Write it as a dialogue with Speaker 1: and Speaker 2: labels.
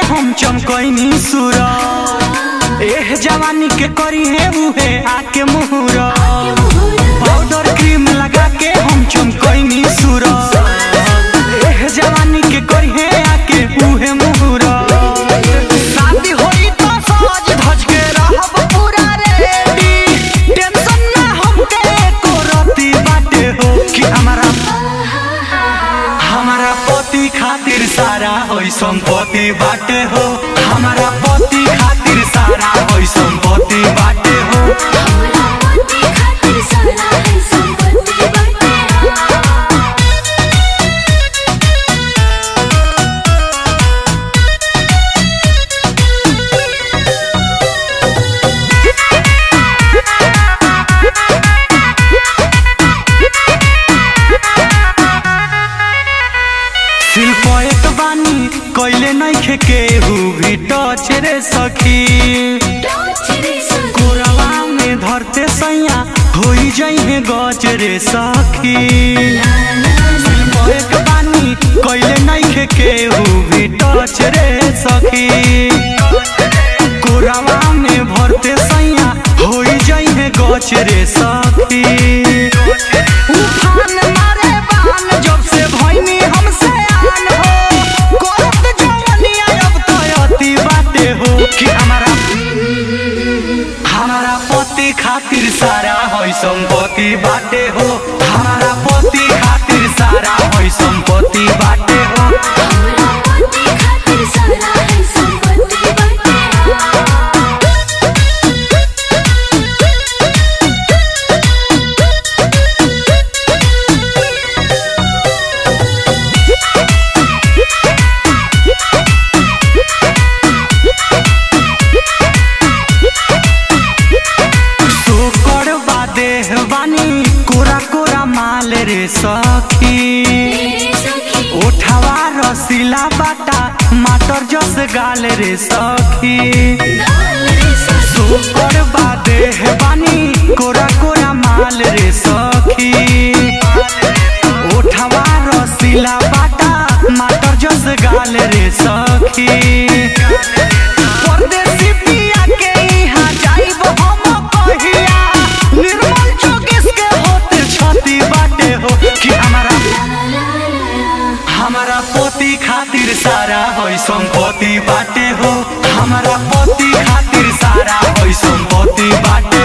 Speaker 1: हम चमकैनी सूरा एह जवानी के करी है उहे आके मुहरा पाउडर क्रीम लगा के हम चमकैनी सूरा एह जवानी के करी है आके उहे मुहरा शादी होई तो सज धज के रहब पूरा रेडी टेंशन ना हमके एको रती बाटे हो कि हमारा हमारा पति खातिर सारा होई संपत्ति बाटे हो हमारा पति खातिर सारा होई संपत्ति बाटे हो
Speaker 2: हमरा पति खातिर सारा है संपत्ति बाटे
Speaker 1: शिल्प एक बानी कैले नइखे केहू भी टच रे सखी
Speaker 2: टॉर्च रे सखी
Speaker 1: कोरवा में धरते सैया होई जइहे गज रे सखी शिल्प एक बानी कैले नइखे केहू भी टच रे सखी कोरवा में भरते सैया होई जइहे गज रे सखी उफान मारे बान जब से भइनी हमसे आन हो करत जवनिया अब तो अति बाटे हो कि हमारा हमारा पति खातिर सारा होई संपत्ति बाटे हो हमारा पति खातिर सारा होई संपत्ति बाटे हो
Speaker 2: हमरा पति खातिर सारा है संपत्ति बाटे
Speaker 1: सोकर बादे बानी कोरा कोरा माल रे सखी
Speaker 2: रे सखी
Speaker 1: ओठवा रसीला बाटा माटर जस गाल रे सखी
Speaker 2: गाल रे सखी
Speaker 1: सोकर बादे बानी कोरा कोरा माल रे सखी ओठवा रसीला बाटा माटर जस गाल रे सखी परदेसी पिया के इहाँ जाइब हम कहिया निर्मल चौकीस के होते छती बाटे हो कि हमारा हमारा पति खातिर सारा होई संपत्ति बाटे हो हमारा पति खातिर सारा होई संपत्ति बाटे